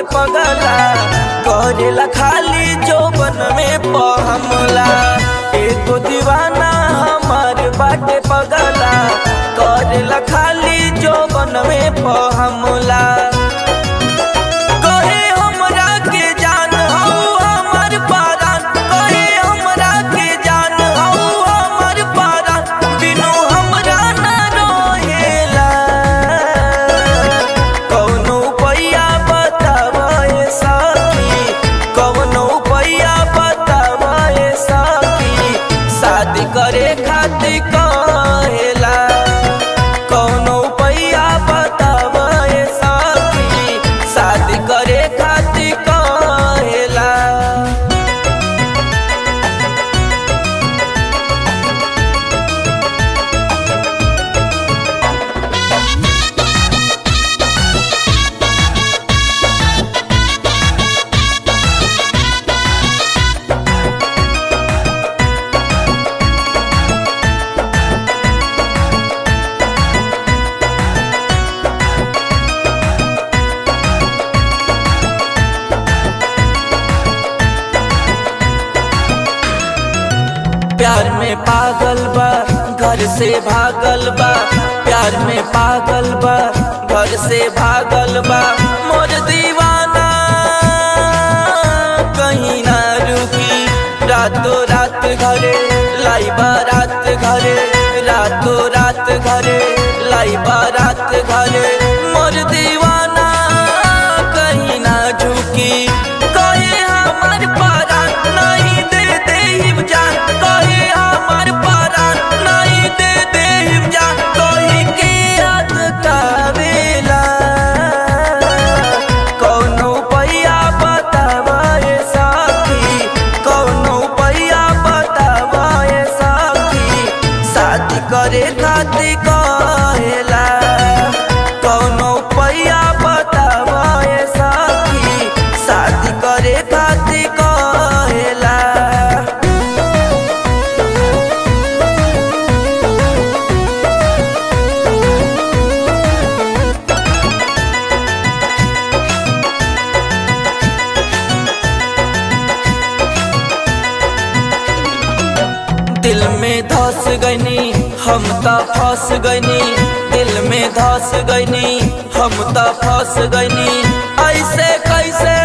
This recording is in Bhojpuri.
पगला करेला खाली जोबन में पहमला एगो दीवाना हमार बाटे पगला करेला खाली जोबन में पहमला कहे हमरा के जान हौ हमर पारान कहे हमरा के जान हौ हमर पारान बिनु हमरा ना रहेला कौनो पैया बतावे सखी कौनो पैया बतावे सखी शादी करे खातिर कहेला कौनो पैया बतावे सखी शादी करे खातिर कहेला प्यार में पागल बा घर से भागल बा प्यार में पागल बा घर से भागल बा मोर दीवाना कहीं ना रुकी रातों रात घरे लाई बारात घरे रातों रात घरे लाई बारात घरे मोर दीवाना कहीं ना झुकी कहे हमार पारा नहीं दे दे हिम जान कहे हमार पारा नहीं दे दे हिम जान कही के याद कावेला कौनो पैया बतावे साथी कौनो पैया बतावे साथी शादी करे खातिर कहेला कौनो पैया बतावे साथी शादी करे खातिर कहेला दिल में धस गईनी हम त फंस गईनी दिल में धस गईनी हम त फंस गईनी ऐसे कैसे